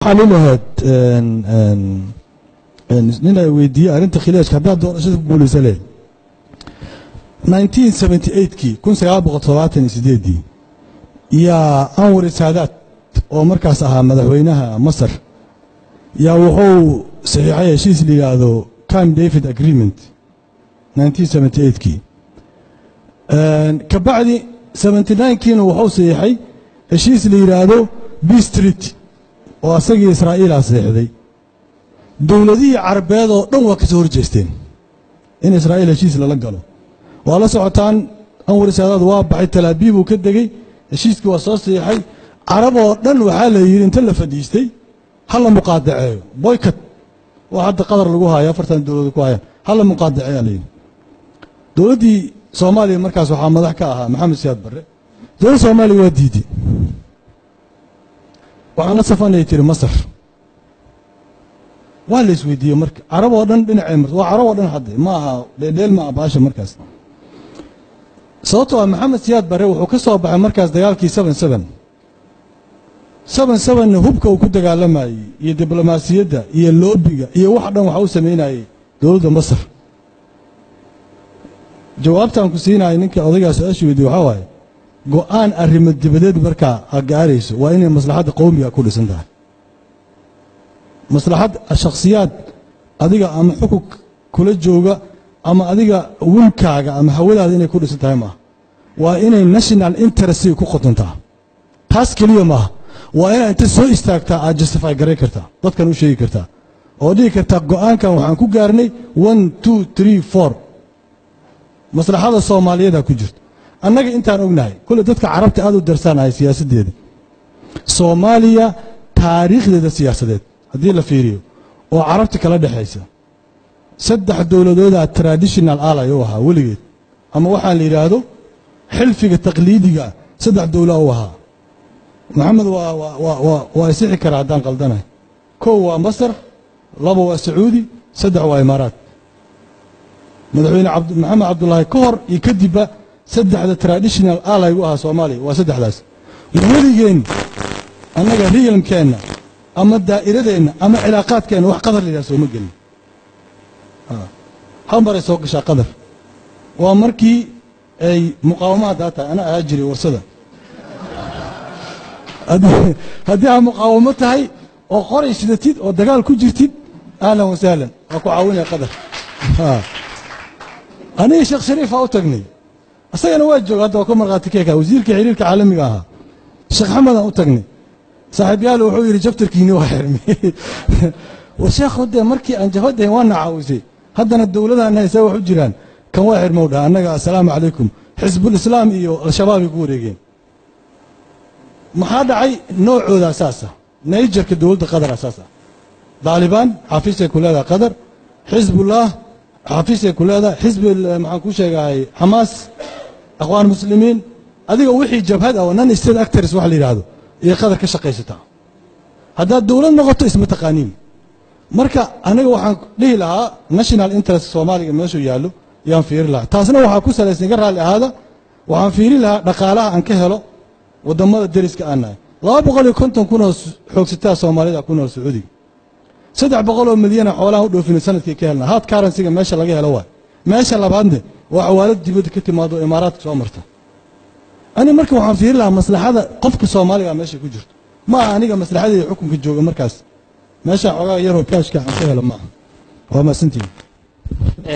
waxaan ilahayd nin ay weydiiyey arrinta khilaajka haddaad doorashada ku guulaysa leh nineteen seventy eightkii kun sagaal boqol todobaatan iyo sideeddii yaa anwar saadaad oo markaas ahaa madaxweynaha masar yaa wuxuu saxiixay heshiis la yidhaahdo camp david agreement nineteen seventy eightkii kabacdi seventy ninekiina wuxuu saxiixay heshiis la yidhaahdo b street oo asagii israa'iilaa saxiixday dowladihii carabeed oo dhan waa ka soo horjeesteen in israa'iil heshiis lala galo waa la socotaan anwar saadaad waa baxay talaabiibuu ka degey heshiiskii waa soo saxiixay carab oo dhan waxaa la yidhi inta la fadhiistay ha la muqaadaceeyo boycot waa hadda qadar lagu haayo afartan dowladood ku hayaan ha la muqaadaceeyaa la yidhi dowladdii soomaaliya markaas waxaa madax ka ahaa maxamed siyaad barre dowladda soomaaliya waa diiday waxaan la safanay tiri masar waa la isweydiiyey marka carab oo dhan dhinacay marta waa carab oo dhan hadde ma aha dheeldheel ma aha baasha markaas sababtoo ah maxamed siyaad barre wuxuu ka soo baxay markaas dagaalkii seven seven seven sevenna hubka uu ku dagaalamayey iyo diblomaasiyadda iyo loobiga iyo wax dhan waxa u samaynayey dowladda masar jawaabtaan ku siinaya ninka odaygaa su-aasha weydiye waxaa waaye go-aan arrimo dibadeed markaa ha gaarayso waa inay maslaxadda qowmiga ku dhisan tahay maslaxad shakhsiyaad adiga ama xukun kula jooga ama adiga winkaaga ama hawadaada inay ku dhisan tahay maaha waa inay national interestiga ku qotontaa taas keliya maaha waa inaad inta soo istaagtaa aad justify garay kartaa dadkan u sheegi kartaa oo dhihi kartaa go-aankan waxaan ku gaarnay one two three four maslaxada soomaaliyeeda ku jirto annaga intaan ognahay kule dadka carabta aad u darsaanahay siyaasaddeeda soomaaliya taariikhdeeda siyaasadeed haddii la fiiriyo oo carabta kala dhexaysa saddex dowladoodaa traditional alay u ahaa weligeed ama waxaan la yidhaahdo xilfiga taqliidiga saddex dowla u ahaa maxamed waa isixi karaa haddaan qaldanahay kow waa masar laba waa sacuudi saddex waa imaaraat madaxweyne maxamed cabdulaahi ka hor iyo kadibba saddexda traditional alay u ahaa soomaaliya waa saddexdaas weligeen annaga riyalmkeenna ama daa'iradeenna ama cilaaqaadkeenna wax qadar la yidhaha sooma gelin hal maray soo gashaa qadar waa markii ay muqaawamaha daa tahay ana ahaa jiray warsada haddii aa muqaawamo tahay oo qoray sidatid oo dagaal ku jirtid ahlan wasahlan waa ku caawinaya qadar aniga sheekh shariifaa u tagnay isagana waa jooga hadda waa ka markhaati keeka wasiirka xiriirka caalamiga ahaa sheekh xamedaan u tagnay saaxiibyaal wuxuu yidhi jabtarkiini waa xirmay war sheekhu dee markii aan jabadahayn waa na caawisay haddana dowladaan haysaa wax u jiraan kan waa xirmow dhaha annaga assalaamu calaykum xisbulislaam iyo al-shabaabay ku wareegeen maxaa dhacay noocooda asaasa nayjarka dowladda qadar asaasa daalibaan xafiisay ku leedahay qadar xisbullah xafiisay ku leedahay xisbi maxaan ku sheegahay xamaas aqwaan muslimiin adiga wixii jabhad ah oo non state actors wax la yidhaahdo iyo qadar ka shaqaysataa haddaad dowlad noqoto isma taqaaniin marka aniga waxaan dhihi lahaa national interest soomaaliga meeshuu yaallo yaan fiiri lahaa taasna waxaa ku salaysan iga raalli ahaada waxaan fiiri lahaa dhaqaalaha aan ka helo waddammada deriska aan nahay laba boqol iyo konton kunoo xoogsataa soomaalida ku nool sacuudiga saddex boqol oo milyana xoolaha u dhoofina sanadkii ka helna haad karansiga meesha laga helo waay meesha labaadne waa xawaalad dibadda ka timaado oo imaaraadka soo marta ani marka waxaan fiiri lahaa maslaxada qofka soomaaliga meesha ku jirto ma aha aniga maslaxadeeda xukunka jooga markaas meesha xoogaa yaroo kaashka aan ka helo maaha waa maasantiin